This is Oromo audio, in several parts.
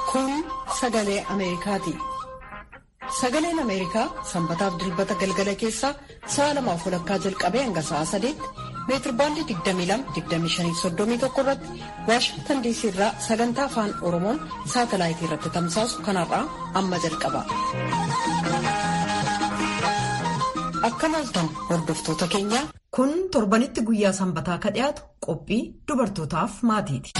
Kun sagalee Ameerikaati. Sagaleen Ameerikaa sanbataaf dilbata galgala keessaa sa'a lamaaf walakkaa jalqabee hanga sa'a sadeetti meetirbaandii 22-25-31 irratti Waashingtan diisii irraa sagantaa afaan Oromoon saatalaayitii irratti tamsaasu kanarraa amma jalqaba. Akka maaltan hordoftoota keenyaa. Kun torbanitti guyyaa sanbataa ka dhiyaatu qophii dubartootaaf maatiiti.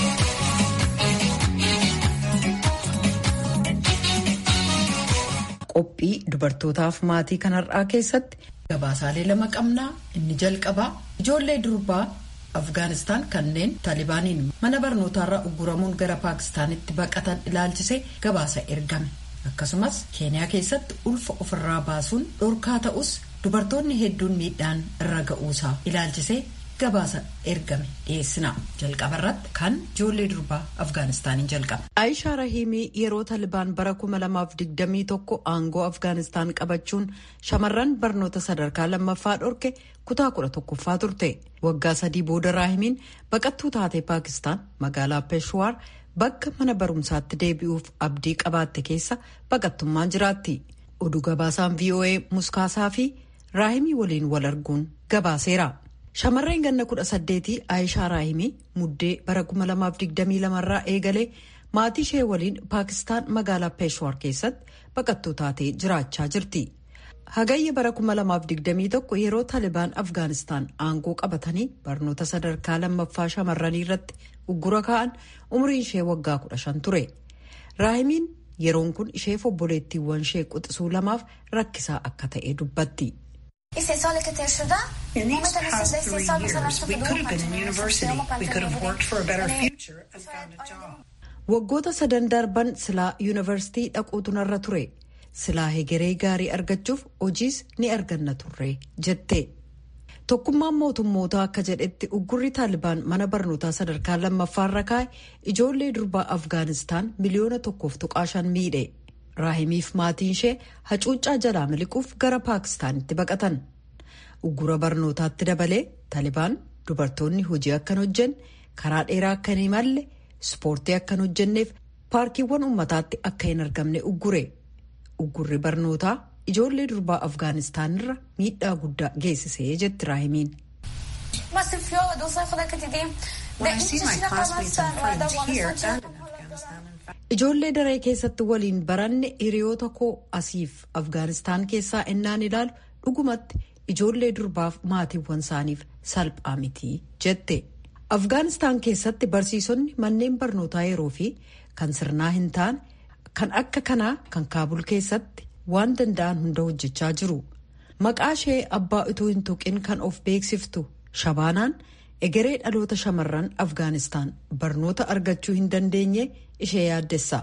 Qophii dubartootaaf maatii kanarraa keessatti gabaasaalee lama qabnaa inni jalqabaa ijoollee durbaa Afgaanistaan kanneen Taalibaaniin mana barnootaarraa ugguramuun gara Paakistaanitti baqatan ilaalchisee gabaasa ergame. Akkasumas Keeniyaa keessatti ulfa ofirraa baasuun dhorkaa ta'us dubartoonni hedduun miidhaan irra ga'uusaa ilaalchisee gabaasa ergame dhiyeessina. Jalqaba irratti kan ijoollee durbaa Afgaanistaaniin jalqaba. Aayishaa Rahiimii yeroo Taalibaan bara 2021 aangoo Afgaanistaan qabachuun shamarran barnoota sadarkaa lammaffaa dhorke kutaa kudha tokkoffaa turte. Waggaa sadii booda Raahimiin baqattuu taatee Paakistaan magaalaa Peeshwaar bakka mana barumsaatti deebi'uuf abdii qabaatte keessa baqattummaan jiraatti. Oduu gabaasaan VOA muskaasaa fi Raahimii waliin wal arguun gabaaseera. Shamarreen ganna kudha saddeetii Aayishaa Raahimii muddee bara 2022 irraa eegalee maatii ishee waliin Paakistaan magaalaa Peeshwaar keessatti baqattuu taatee jiraachaa jirti. Hagayya bara 2021 yeroo Taalibaan Afgaanistaan aangoo qabatanii barnoota sadarkaa lammaffaa shamarranii irratti uggura kaa'an umriin ishee waggaa 15 ture. Raahimiin yeroon kun isheef obboleettiiwwan ishee quxisuu lamaaf rakkisaa akka ta'e dubbatti. Waggoota sadan darban silaa yuunivarsiitii dhaquutu narra ture. Silaa hegeree gaarii argachuuf hojiis ni arganna turre jette. Tokkummaan mootummootaa akka jedhetti uggurri Taalibaan mana barnootaa sadarkaa lammaffaarra kaa'e ijoollee durbaa Afgaanistaan miliyoona tokkoof tuqaa shan miidhe. Raahimiif maatiin ishee hacuuccaa jalaa miliquuf gara Paakistaanitti baqatan. Uggura barnootaatti dabalee Taalibaan dubartoonni hojii akkan hojjenne karaa dheeraa akka hin imalle ispoortii akkan hojjenneef paarkiiwwan uummataatti akka hin argamne uggure. Uggurri barnootaa ijoollee durbaa Afgaanistaanirra miidhaa guddaa geessisee jetti Raahimiin. Ijoollee daree keessatti waliin baranne hiriyoota koo asiif Afgaanistaan keessaa ennaan ilaalu dhugumatti ijoollee durbaaf maatiiwwan isaaniif salphaa miti jette. Afgaanistaan keessatti barsiisonni manneen barnootaa yeroo fi kan sirnaa hin taane kan akka kanaa kan kaabul keessatti waan danda'an hunda hojjechaa jiru. Maqaa ishee abbaa utuu hin tuqin kan of beeksiftu shabaanaan egeree dhaloota shamarran Afgaanistaan barnoota argachuu hin dandeenye ishee yaaddessa.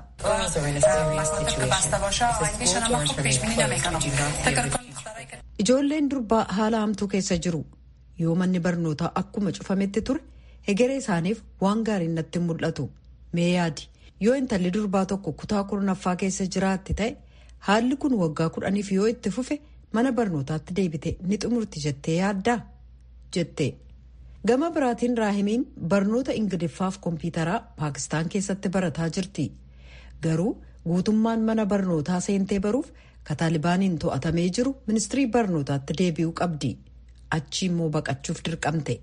Ijoolleen durbaa haala hamtuu keessa jiru. Yoo manni barnootaa akkuma cufametti ture hegeree isaaniif waan gaariin natti mul'atu. Mee yaadi yoo intalli durbaa tokko kutaa kurnaffaa keessa jiraatti ta'e haalli kun waggaa kudhaniif yoo itti fufe mana barnootaatti deebite ni xumurti jettee yaaddaa jette. Gama biraatiin Raahimiin barnoota Ingiliffaaf kompiitaraa Paakistaan keessatti barataa jirti. Garuu guutummaan mana barnootaa seentee baruuf ka Taalibaaniin to'atamee jiru ministirii barnootaatti deebi'uu qabdi. Achi immoo baqachuuf dirqamte.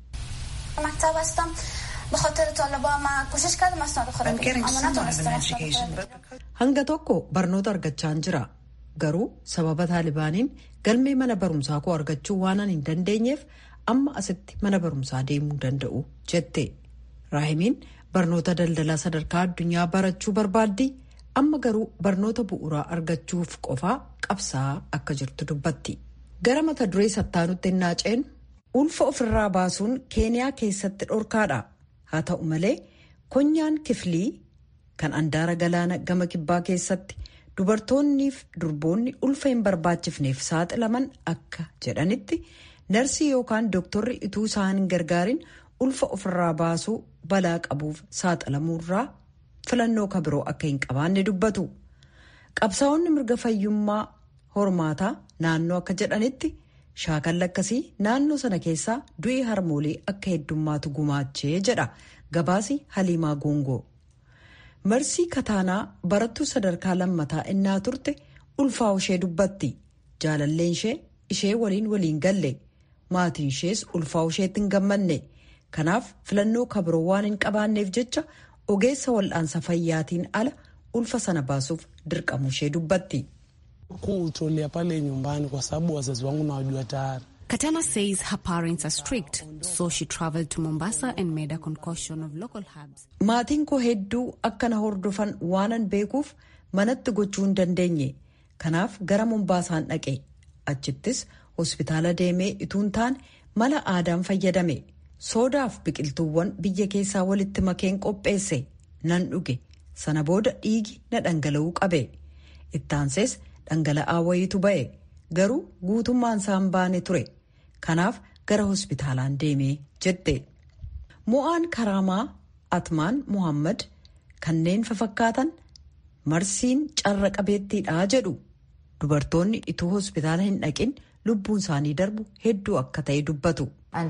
Hanga tokko barnoota argachaan jira. Garuu sababa Taalibaaniin galmee mana barumsaa koo argachuu waan hin dandeenyeef amma asitti mana barumsaa deemuu danda'u jette. Raahimiin barnoota daldalaa sadarkaa addunyaa barachuu barbaaddi. Amma garuu barnoota bu'uuraa argachuuf qofaa qabsaa akka jirtu dubbatti. Gara mata duree sattaanutti naaceen ulfa ofirraa baasuun keeniyaa keessatti dhorkaadha. Haa ta'u malee konyaan kiflii kan andaara galaana gama kibbaa keessatti dubartoonniif durboonni ulfa hin barbaachifneef saaxilaman akka jedhanitti narsii yookaan dooktorri ituu isaan hin gargaarin ulfa ofirraa baasuu balaa qabuuf saaxilamuurraa filannoo kabiroo akka hin qabaanne dubbatu. Qabsaa'onni mirga fayyummaa hormaataa naannoo akka jedhanitti shaakalli akkasii naannoo sana keessaa du'i harmoolii akka heddummaatu gumaachee jedha gabaasi haliimaa goongoo. marsii kataanaa barattuu sadarkaa lammataa innaa turte ulfaa ishee dubbatti jaalalleen ishee ishee waliin waliin galle maatiin ishees ulfaa isheetti hin gammanne kanaaf filannoo kabiroo waan hin qabaanneef jecha ogeessa wal'aansa fayyaatiin ala ulfa sana baasuuf dirqamu ishee dubbatti. kuutolia pale nyumbani kwa sababu wazazi wangu nawajua tayari. Katana says her parents are strict, so she traveled to Mombasa and made a concoction of local herbs. Maatiin koo hedduu akkana hordofan waanan beekuuf manatti gochuu hin dandeenye. Kanaaf gara Mombaasaan dhaqe. Achittis hospitaala deemee ituun taane mala aadaan fayyadame. Soodaaf biqiltuuwwan biyya keessaa walitti makeen qopheesse. Nan dhuge. Sana booda dhiigi na dhangala'uu qabe. Ittaansees dhangala'aa wayiitu ba'e. Garuu guutummaan isaan baane ture. Kanaaf gara hospitaalaan deemee jette. Mo'aan Karaamaa Atmaan Muhammad kanneen fafakkaatan marsiin carra qabeettiidhaa jedhu. Dubartoonni ituu hospitaala hin dhaqin lubbuun isaanii darbu hedduu akka ta'e dubbatu.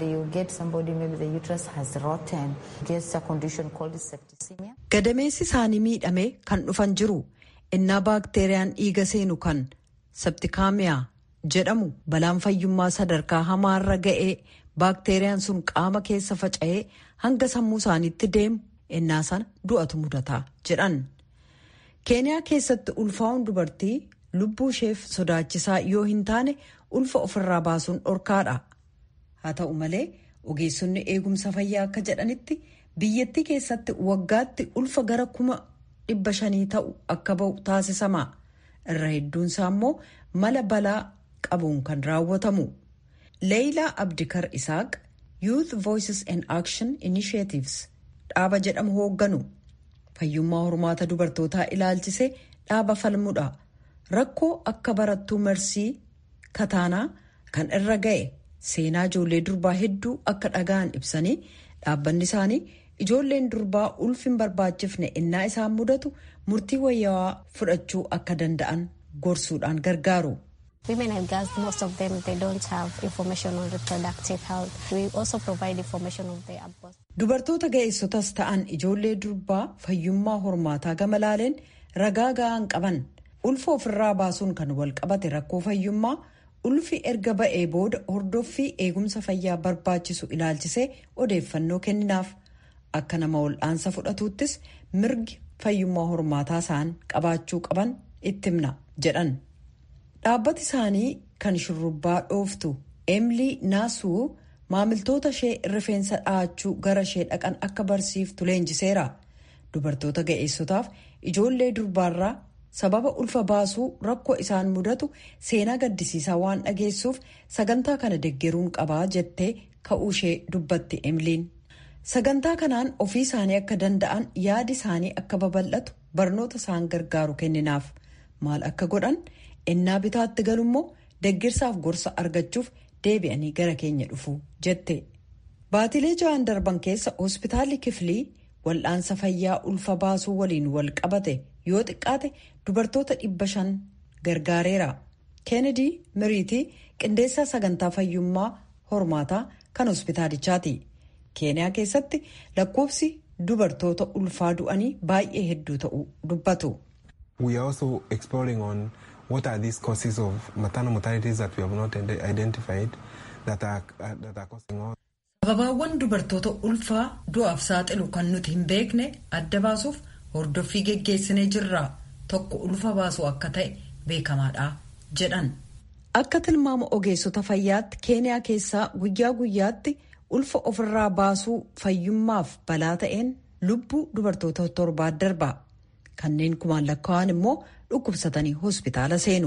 Gadameessi isaanii miidhamee kan dhufan jiru innaa baakteeriyaan dhiiga seenu kan septikaamiyaa jedhamu balaan fayyummaa sadarkaa hamaarra ga'ee baakteeriyaan sun qaama keessa faca'ee hanga sammuu isaaniitti deemu innaa sana du'atu mudataa jedhan. keeniyaa keessatti ulfaa'uun dubartii lubbuu isheef sodaachisaa yoo hin taane ulfa ofirraa baasuun dhorkaadha. haa ta'u malee ogeessonni eegumsa fayyaa akka jedhanitti biyyattii keessatti waggaatti ulfa gara kuma dhibba shanii ta'u akka ba'u taasisama irra hedduunsaa immoo mala balaa qabuun kan raawwatamu. leeyilaa abdikar isaaq youth voices and action initiatives dhaaba jedhamu hoogganu fayyummaa hormaata dubartootaa ilaalchisee dhaaba falmudha rakkoo akka barattuu marsii kataanaa kan irra ga'e seenaa ijoollee durbaa hedduu akka dhaga'an ibsanii dhaabbanni isaanii ijoolleen durbaa ulfin barbaachifne innaa isaan mudatu murtii wayyaawaa fudhachuu akka danda'an gorsuudhaan gargaaru. Women and girls, most of them, they don't have information on reproductive health. We also provide information of their abortion. Dubartoota ga'eessotas ta'an ijoollee durbaa fayyummaa hormaataa gama laaleen ragaa ga'aan qaban ulfa ofirraa baasuun kan wal qabate rakkoo fayyummaa ulfi erga ba'ee booda hordoffii eegumsa fayyaa barbaachisu ilaalchisee odeeffannoo kenninaaf akka nama wal'aansa fudhatuuttis mirgi fayyummaa hormaataa isaan qabaachuu qaban itti himna jedhan. dhaabbati isaanii kan shurrubbaa dhooftu emilii naasuu maamiltoota ishee rifeensa dhahachuu gara ishee dhaqan akka barsiiftu leenjiseera dubartoota ga'eessotaaf ijoollee durbaarraa sababa ulfa baasuu rakkoo isaan mudatu seenaa gaddisiisaa waan dhageessuuf sagantaa kana deggeruun qabaa jettee ka'uu ishee dubbatti emiliin sagantaa kanaan ofii isaanii akka danda'an yaadi isaanii akka babal'atu barnoota isaan gargaaru kenninaaf maal akka godhan. innaa bitaatti galummoo deggirsaaf gorsa argachuuf deebi'anii gara keenya dhufu jette baatilee ja'an darban keessa hospitaalli kiflii wal'aansa fayyaa ulfa baasuu waliin wal qabate yoo xiqqaate dubartoota dhibba shan gargaareera keenedi miriitii qindeessaa sagantaa fayyummaa hormaataa kan hospitaalichaati keeniyaa keessatti lakkoofsi dubartoota ulfaa du'anii baay'ee hedduu ta'uu dubbatu. what are these causes of maternal mortalities that we have not identified that are, that are causing all. Sababaawwan dubartoota ulfaa du'aaf saaxilu kan nuti hin beekne adda baasuuf hordoffii geggeessinee jirra tokko ulfa baasuu akka ta'e beekamaadha jedhan. Akka tilmaama ogeessota fayyaatti keeniyaa keessaa guyyaa guyyaatti ulfa ofirraa baasuu fayyummaaf balaa ta'een lubbuu dubartoota torbaa darba. Kanneen kumaan lakkaa'an immoo dhukkubsatanii hospitaala seenu.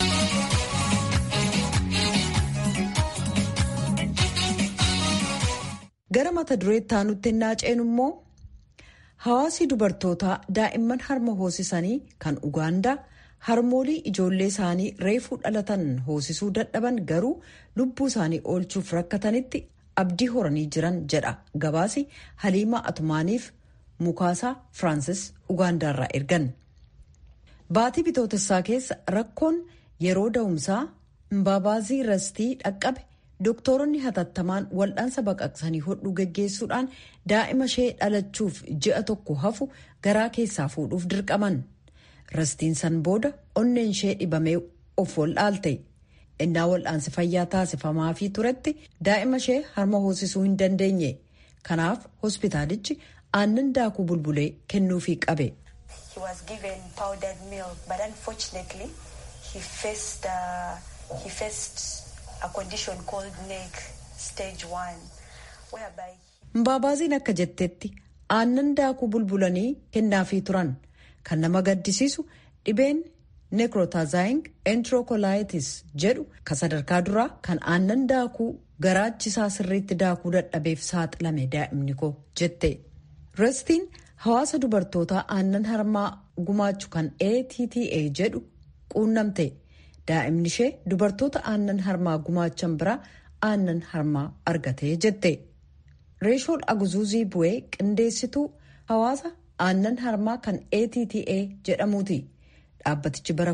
Gara mata dureetti aanutti ennaa ceenu immoo hawaasii dubartootaa daa'imman harma hoosisanii kan Ugaandaa harmoolii ijoollee isaanii reefuu dhalatan hoosisuu dadhaban garuu lubbuu isaanii oolchuuf rakkatanitti abdii horanii jiran jedha gabaasi Haliimaa Atumaaniif Mukaasaa Firaansis Ugaandaarraa ergan. Baatii bitootessaa keessa rakkoon yeroo da'umsaa Mbaabaazii rastii dhaqqabe dooktoronni hatattamaan wal'aansa baqaqsanii hodhuu geggeessuudhaan daa'ima ishee dhalachuuf ji'a tokko hafu garaa keessaa fuudhuuf dirqaman rastiin san booda onneen ishee dhibamee of wal'aalte innaa wal'aansi fayyaa taasifamaafii turetti daa'ima ishee harma hoosisuu hin dandeenye kanaaf hospitaalichi aannan daakuu bulbulee kennuufii qabe. He was given powdered milk, but unfortunately, he faced uh, he faced a condition called NEC stage one, whereby. Mbaabaasiin akka jettetti aannan daakuu bulbulanii kennaafii turan kan nama gaddisiisu dhibeen nekrotazaaying enterokolayitis jedhu kan sadarkaa duraa kan aannan daakuu garaachisaa sirriitti daakuu dadhabeef saaxilame daa'imni koo jette. Restiin hawaasa dubartootaa aannan harmaa gumaachu kan ATTA jedhu quunnamte daa'imni ishee dubartoota aannan harmaa gumaachan biraa aannan harmaa argatee jette. Reeshoon Aguzuuzii Bu'ee qindeessituu hawaasa aannan harmaa kan ATTA jedhamuuti. Dhaabbatichi bara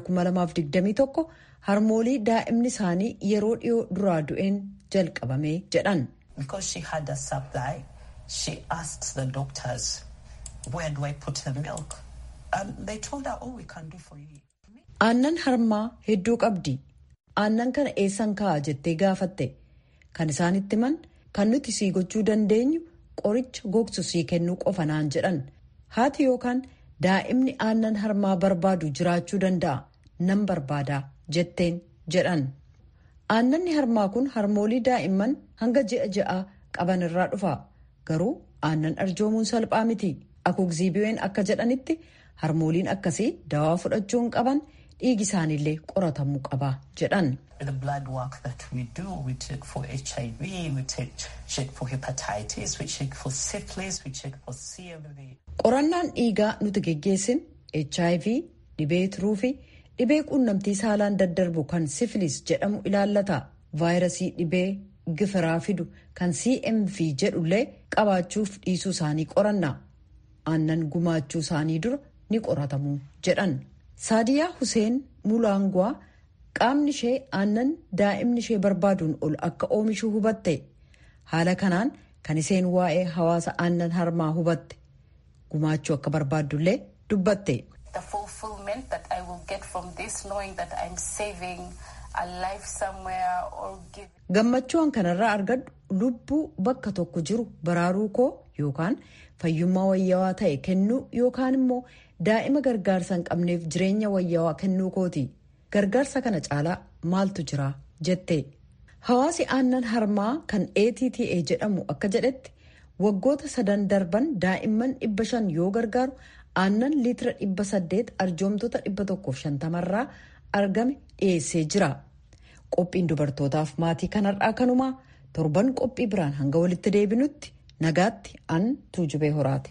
2021 harmoolii daa'imni isaanii yeroo dhiyoo duraa du'een jalqabame jedhan. Because she had a supply, she asked the doctors, where do I put the milk? And they told her, all we can do for you. Aannan harmaa hedduu qabdi. Aannan kana eessan kaa'a jettee gaafatte. Kan isaanitti himan kan nuti sii gochuu dandeenyu qoricha gogsu sii kennuu qofa naan jedhan. Haati yookaan daa'imni aannan harmaa barbaadu jiraachuu danda'a. Nan barbaadaa jetteen jedhan. Aannanni harmaa kun harmoolii daa'imman hanga ji'a ja'a qaban irraa dhufa. Garuu aannan arjoomuun salphaa miti. Akugziibiyeen akka jedhanitti harmooliin akkasii dawaa fudhachuun qaban dhiigi isaaniillee qoratamuu qaba jedhan. The blood work that we do, we check for HIV, we check, check for hepatitis, we check for syphilis, we check for CMV. Qorannaan dhiigaa nuti geggeessin HIV, dhibee tiruu fi dhibee quunnamtii saalaan daddarbu kan sifilis jedhamu ilaallata. Vaayirasii dhibee gifiraa fidu kan CMV jedhullee qabaachuuf dhiisuu isaanii qoranna. Aannan gumaachuu isaanii dura ni qoratamu jedhan. Saadiyaa Huseen Mulaangwaa qaamni ishee aannan daa'imni ishee barbaaduun ol akka oomishu hubatte. Haala kanaan kan isheen waa'ee hawaasa aannan harmaa hubatte. Gumaachuu akka barbaaddullee dubbatte. The fulfillment that I will get from this, knowing that I'm saving a life somewhere or giving. Gammachuun kanarraa argadhu lubbuu bakka tokko jiru baraaruu koo yookaan fayyummaa wayyaawaa ta'e kennuu yookaan immoo daa'ima gargaarsa hin qabneef jireenya wayyaawaa kennuu kooti. Gargaarsa kana caalaa maaltu jira jette. Hawaasi aannan harmaa kan ATTA jedhamu akka jedhetti waggoota sadan darban daa'imman dhibba shan yoo gargaaru aannan liitira dhibba saddeet arjoomtoota dhibba tokkoof shantamarraa argame dhiyeessee jira. Qophiin dubartootaaf maatii kanarraa kanumaa torban qophii biraan hanga walitti deebinutti nagaatti an tuujubee horaate.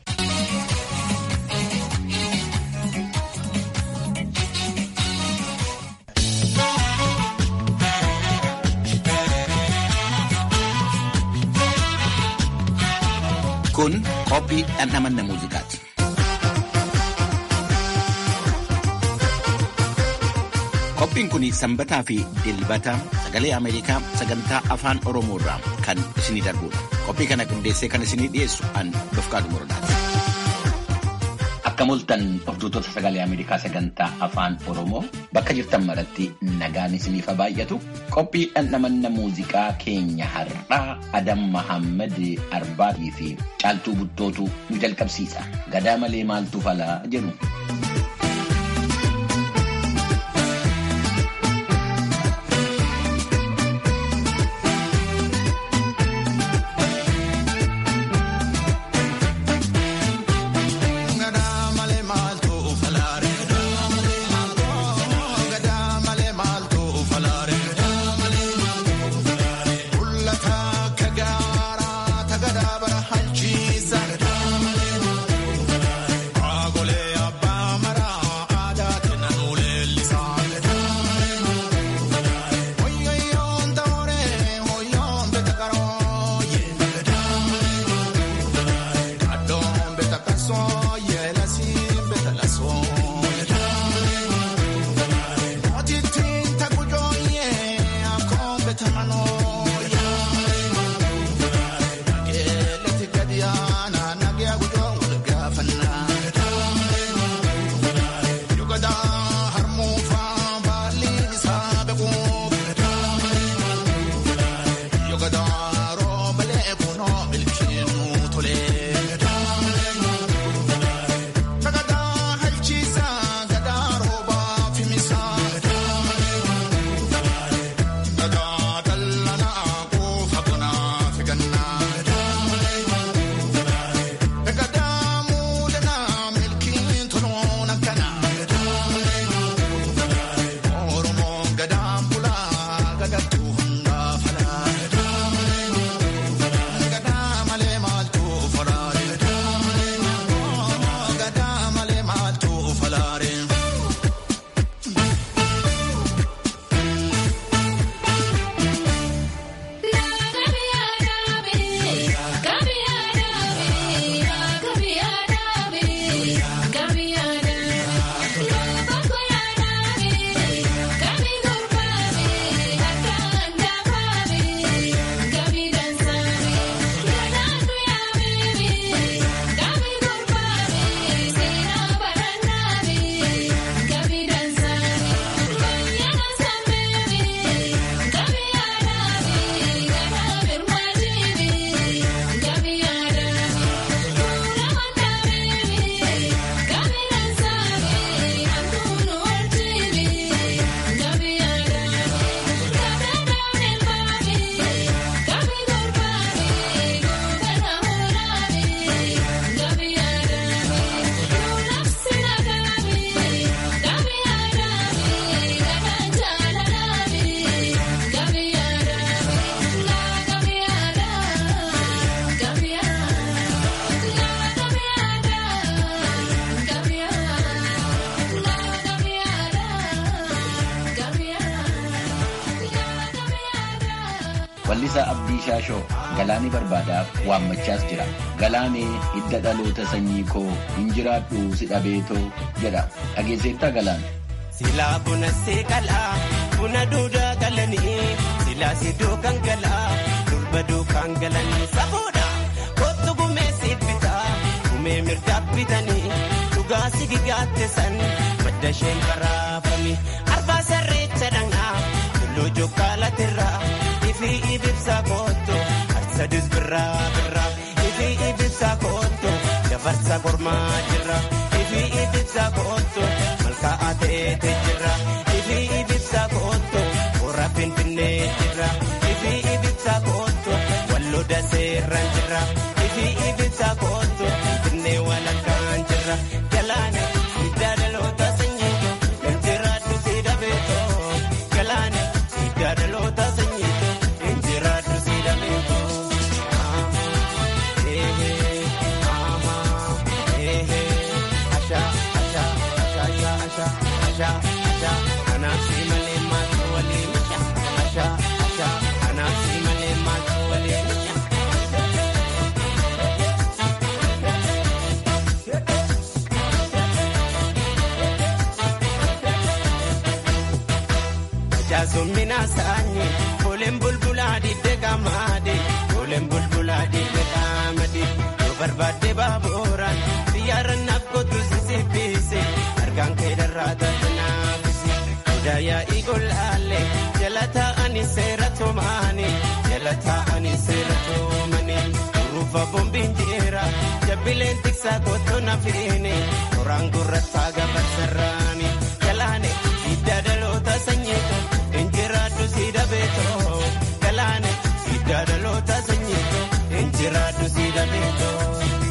Kun qophii dhandhamanna muuziqaati. Qophiin kun sanbataa fi dilbata sagalee Ameerikaa sagantaa afaan Oromoo irraa kan isinii darbudha. Qophii kana qindeessee kan isinii dhiyeessu an Dofqaadu Morodaati. Akka mul'atan hordoftoota sagalee Ameerikaa sagantaa afaan Oromoo bakka jirtan maratti nagaan isiniif haa baay'atu. Qophii dhandhamanna muuziqaa keenya har'aa Adam Mahammad Arbaatii fi Caaltuu Buttootu nu jalqabsiisa. Gadaa malee maaltu falaa jedhu. Agolee abba. Weellisaa Abdii Shaashoo galaanii barbaadaaf waammachaas jira. Galaanee hidda dhaloota sanyii koo hin jiraadhu si dhabeetoo jedha. Dhageesseettaa galaana. Silaa buna seeqalaa buna duudaa galanii silaa sidoo kan galaa durba duukaan galanii safuudha kottu gumee siibbitaa gumee mirgaa bitanii dhugaa sigigaatte san madda isheen baraafami arbaa sarreecha dhangaa tulluu jokkaalatirraa ifi ibibsaa kootto arsadis birraa birraa ifi ibibsaa kootto dabarsa kormaa jirra ifi ibibsaa kootto malkaa ta'eete jirra ifi ibibsaa kootto warra finfinnee jirra ifi ibibsaa kootto walloo daseerran jirra ifi ibibsaa kootto finfinnee walakkaan jirra galaana hiddaa dhaloota sanyiito injiraadhu si dhabeetoo galaana hiddaa dhaloota sanyiito injiraadhu si dhabeetoo. Jaazumina saani koleen bulbulaa didde qaamaade koleen bulbulaa didde qaamade yoo barbaadde baaburaan xiyyaara naaf kootu sisibbise harkaan kee darraa taate naafise hidaayaa igolaalee jala taa'anii seera tumaanii jala taa'anii seera tumanii ruufa boombiin jeera jabbileen tiksaa kootu nafiini toraan gurrataa gabaasarraani galaane hidda dhaloota sanyiito. Injiraadhu si dhabeetoo galaane hidda dhaloota sanyiito injiraadhu si dhabeetoo.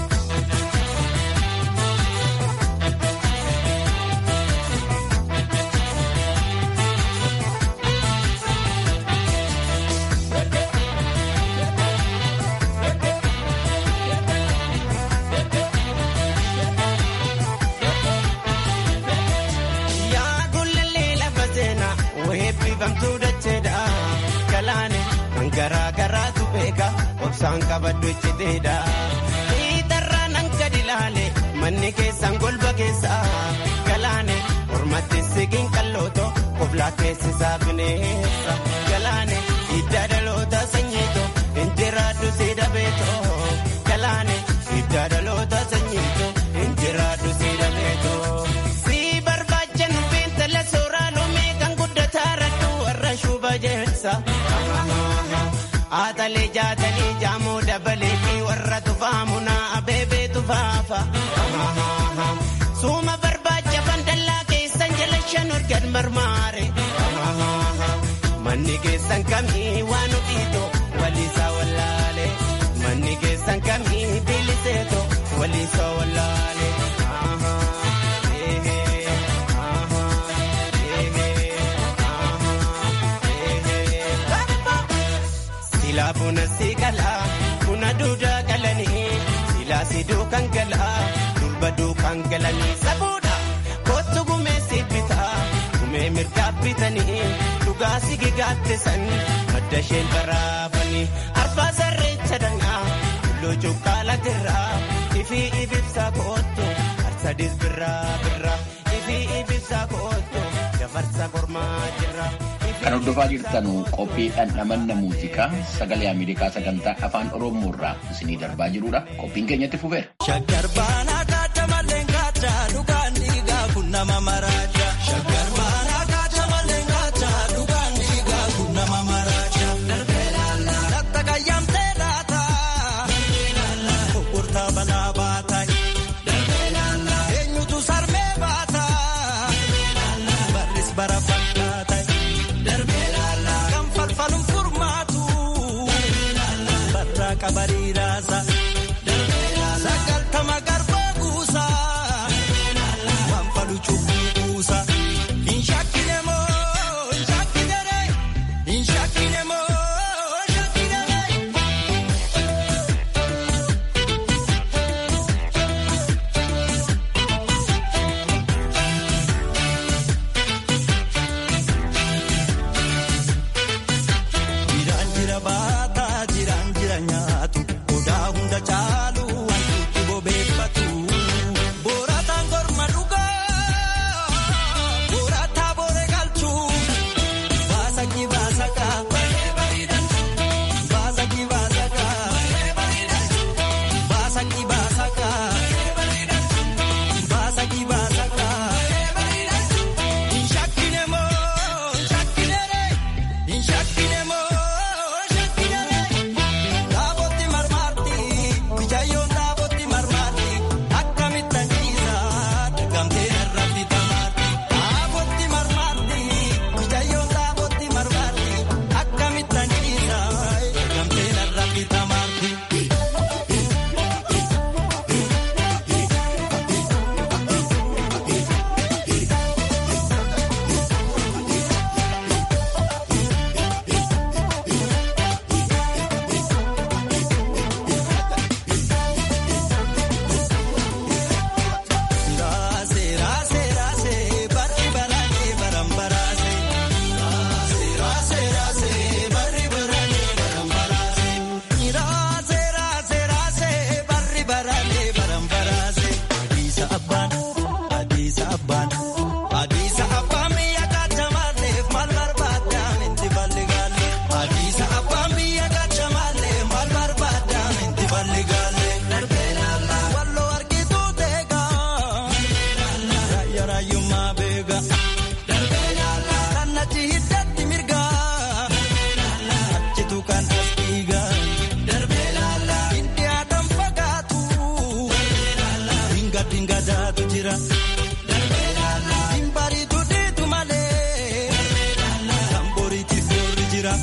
Eebbifamtuu dacheedha galaane kan garaa garaatu beeka obsaan qabaddu icciiteedha. Hiitarraa nan gadi ilaale manni keessan golba keessa galaane mormatti sigiin qallooto koblaa keessisaa bineessa galaane hidda dhaloota sanyiito injiraaddu si dhabeeto galaane hidda dhaloota sanyiito injiraaddu si dhabeeto. Si barbaacha nu beentala sooraa loomee kan guddataarrattu warra shuba jeessa. Haatalee jaatanii jaamoo dabalee fi warra tufaamu naa abeebee tufaafa. Suuma barbaacha fandallaa keessan jala shan organ marmaare. Manni keessan kamii waan ofiito waliisaa wallaale. Manni keessan kamii biliseeto waliisaa wallaale. Silaa buna si galaa buna duudaa galanii silaa si duukaan galaa durba duukaan galanii sabuudha kootu gumee si bitaa gumee mirgaa bitanii dhugaa si gigaatte san madda isheen baraafanii arfaa sarreecha dangaa tulluu cuqqaala tirraa ifi ibibsaa kootu harsadis birraa birraa ifi ibibsaa kootu dabarsa kormaa jirra. Kan hordofaa jirtan qophii dhandhamanna muuziqaa sagalee Ameerikaa sagantaa afaan Oromoo irraa isinii darbaa jirudha. Qophiin keenyatti fufeera. Shaggar baanaa kaata malleen kaata dhugaan dhiigaa kun nama maraacha. Shaggar baanaa kaata malleen kaata dhugaan dhiigaa kun nama maraacha. Darbee laallaa. Latta qayyamtee laata. Darbee laallaa. Gurgurtaa banaa baata. Darbee laallaa. Eenyutu sarmee baata. Darbee laallaa. Barris bara fakkaata. Darbee laallaa. Kan falfaluun furmaatu. Darbee laallaa. Barraa qabarii raasa. Darbee laallaa. Sagaltama garbaa guutuu. garaayyummaa beeka. Sannachi hiddatti mirgaa. Achitu kan as dhiigaa. Indiyaadhaan fagaatu. Dinga dinga daatu jira. Dimbariitu diitu malee. Kan boriitti boorri jira.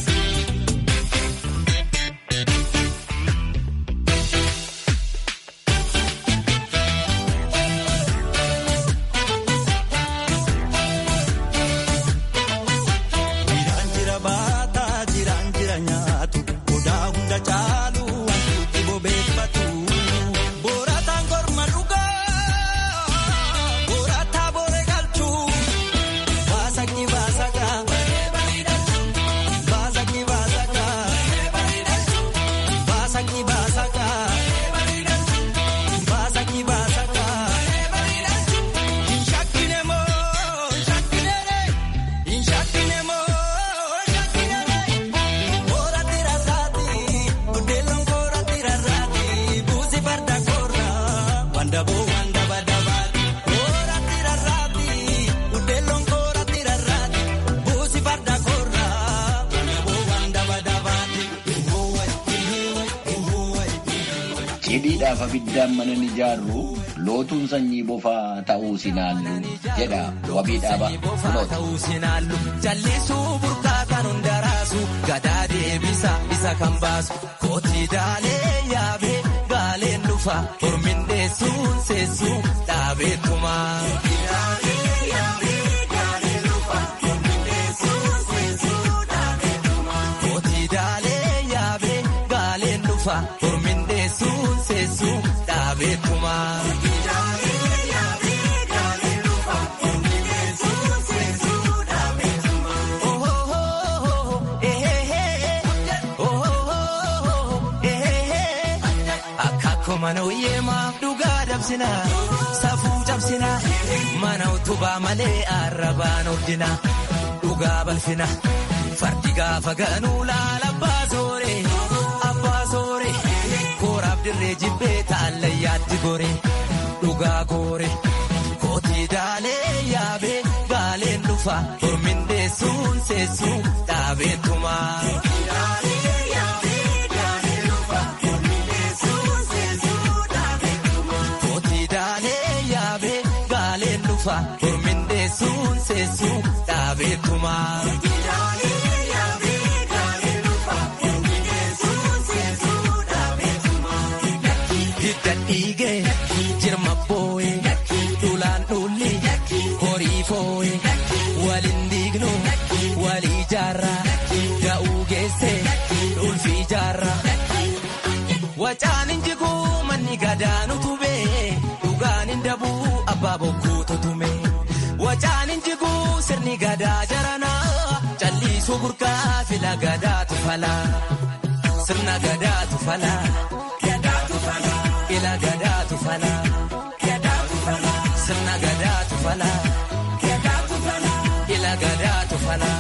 Jiraan jira baataa jiraan jira nyaatu godaa hunda caalu wantuutti bobeeffatu. Boorataan korma dhugaa boorataa boore galchu baasakni baasakaa baasakni baasakaa baasakni baasakaa baasakni baasakaa. Inshakkine moo inshakkine inshakkine moo inshakkine boora tira saati budeelon koora tira saati buusi farda koora wanda boo wanda badabaati koora tira saati budeelon koora tira saati buusi farda koora wanda boo wanda badabaati. Cidhiidhaaf abiddaan mana ni ijaarru lootuun sanyii bofaa ta'uu sinaallu jedha wabii dhaaba kunooti. ta'uu sinaallu jallisuu burqaa kan hundaraasu gadaa deebisa isa kan baasu kootii daalee yaabee gaaleen dhufa hormin deessuun seessuun dhaabeetuma. Kootii daalee yaabee gaaleen dhufa hormin deessuun seessuun dhaabeetuma. Akka mana uyyee maaf dhugaa dabsina safuu cabsina mana utubaa malee arrabaan ordina dhugaa balfina fardi gaafa ganuu laala abbaa soore abbaa soore kooraaf dirree jibbee taallayyaatti gore dhugaa goore kootii daalee yaabee gaaleen dhufa hormin deessuun seessuun dhaabeetuma. Kootii daalee yaabee gaaleen dhufa hormin deessuun seessuun dhaabeetuma. Hidda dhiigee jirma boo'ee dhulaan dhulli horii foo'ee waliin diignu walii jaarraa da'uu geesse ulfii jaarraa. Wacaan injiguu manni gadaanu tubee dhugaan hin dabuu abbaa bokkuu tutume. Wacaan injiguu sirni gadaa jaranaa calliisuu burqaa fila gadaatu falaa. Sirna gadaatu falaa. Ila gadaatu falaa. Sirna gadaatu falaa. Ila gadaatu falaa.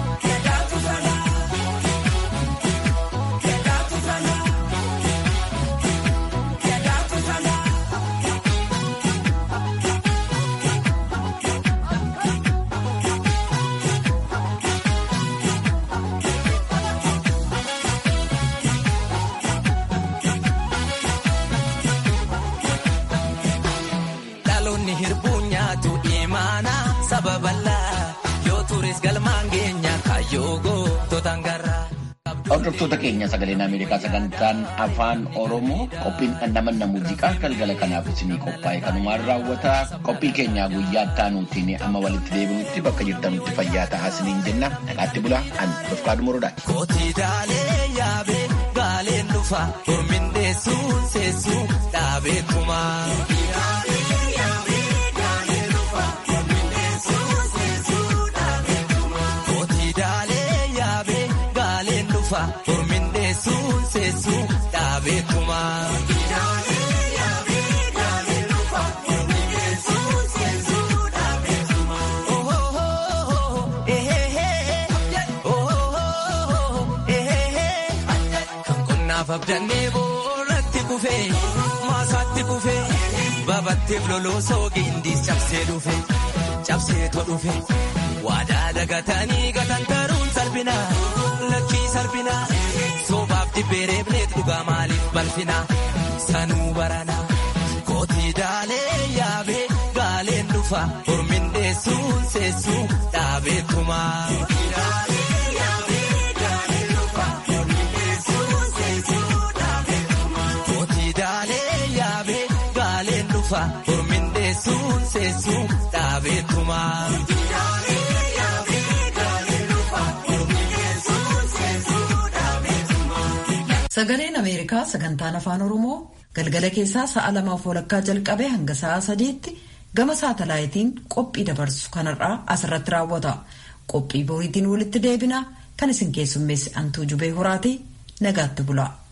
Dhaloonni hirbuun nyaatu imaana sababallaa yoo turis galmaan geenya kaayyoo goototaan garraa. Hordoftoota keenya sagaleen Ameerikaa sagantaan afaan Oromoo qophiin dhandhamanna muuziqaa galgala kanaaf isinii qophaa'e kanumaan raawwata qophii keenyaa guyyaa taanuutiin amma walitti deebinutti bakka jirtanutti fayyaa ta'aa isiniin jenna nagaatti bulaa an Dofqaadu Morodaati. Kootii daalee yaabee gaaleen dhufa hormin deessuun seessuun dhaabeetuma. Kootii daalee yaabee gaaleen dhufa hormin deessuun seessuun dhaabeetuma. Kan abdannee boorratti kufee maasaatti kufee babatteef loloo soogii indiis cabsee dhufe cabseetoo dhufe waadaa dagatanii gatantaruun salphina lakkii salphina soobaaf dibbee reebneet dhugaa maaliif balfina sanuu barana kootii daalee yaabee gaaleen dhufa hormin dheessuun seessuu dhaabeetuma. Kootii daalee yaabee gaaleen dhufa hormin dheessuun seessuu dhaabeetuma. Sagaleen Ameerikaa sagantaan afaan Oromoo galgala keessaa sa'a lamaaf walakkaa jalqabee hanga sa'a sadiitti gama saatalaayitiin qophii dabarsu kanarraa asirratti raawwata. Qophii boriitiin walitti deebina kan isin keessummeessi antuu jubee horaatii nagaatti bula.